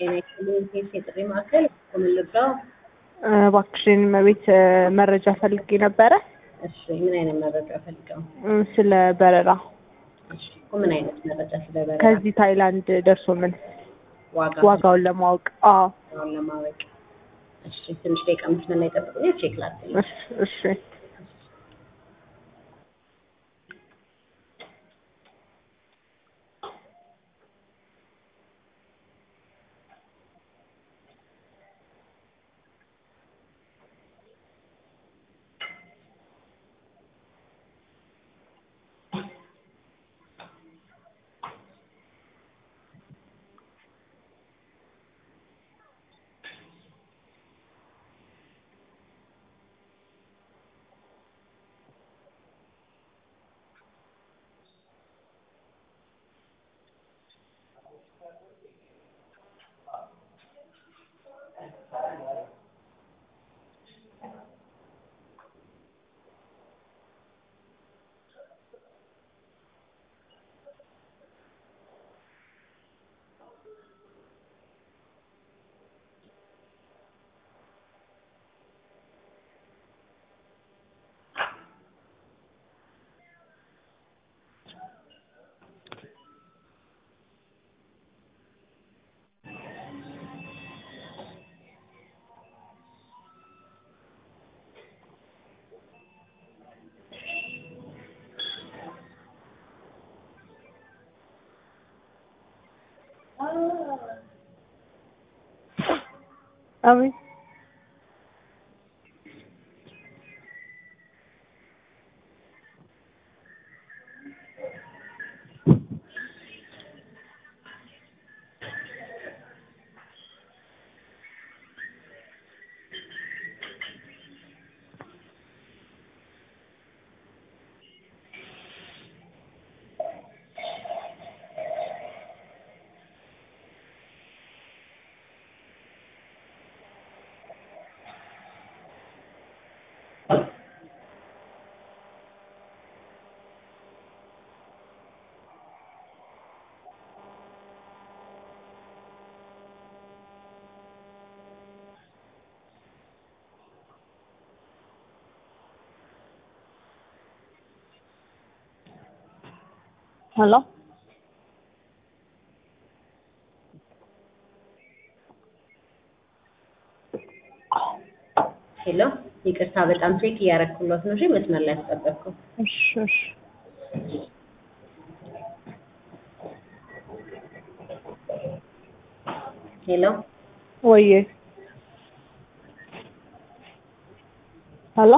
ጤና ይስጥልኝ ኬስ የጥሪ ማዕከል ምን ልርዳው? እባክሽን መቤት መረጃ ፈልጌ ነበረ እሺ ምን አይነት መረጃ ፈልገው? እ ስለ በረራ እሺ እኮ ምን አይነት መረጃ ስለበረራ ከዚህ ታይላንድ ደርሶ ምን ዋጋ ዋጋውን ለማወቅ አዎ ዋጋውን ለማወቅ እሺ ትንሽ ደቂቃ መስመር ላይ ጠብቁኝ ቼክ ላድርግ እሺ እሺ አቤት ሄሎ ሄሎ ይቅርታ በጣም ቼክ እያረኩሎት ነው እሺ መስመር ላይ አስጠበቅኩ እሺ እሺ ሄሎ ወዬ ሄሎ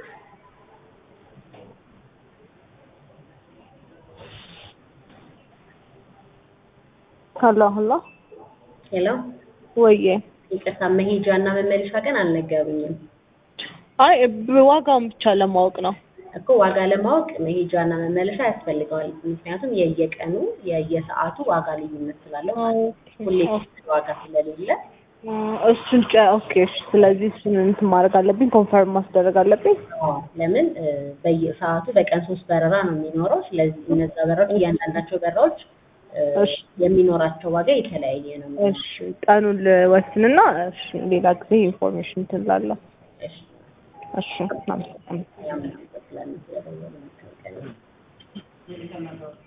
ሄሎ ሄሎ ሄሎ ወዬ ይቅርታ መሄጃ እና መመለሻ ቀን አልነገሩኝም አይ ብ- ዋጋውን ብቻ ለማወቅ ነው እኮ ዋጋ ለማወቅ መሄጃ እና መመለሻ ያስፈልገዋል ምክንያቱም የየቀኑ የየሰዓቱ ዋጋ ልዩነት ስላለው ማለት ነው። ሁሌ ፊክስድ ዋጋ ስለሌለ እ እሱን ጨ ኦኬ እሺ ስለዚህ እሱን እንትን ማድረግ አለብኝ ኮንፈርም ማስደረግ አለብኝ አዎ፣ ለምን እ በየሰዓቱ በቀን ሶስት በረራ ነው የሚኖረው። ስለዚህ እነዛ በረራዎች እያንዳንዳቸው በረራዎች እ እሺ የሚኖራቸው ዋጋ የተለያየ ነው። የሚሆነው። እሺ ቀኑን ልወስንና እሺ ሌላ ጊዜ ኢንፎርሜሽን እንትን እላለሁ እሺ እሺ አመሰግናለሁ ያምናል ስላለ ስለደወሉ መከልከል ነው።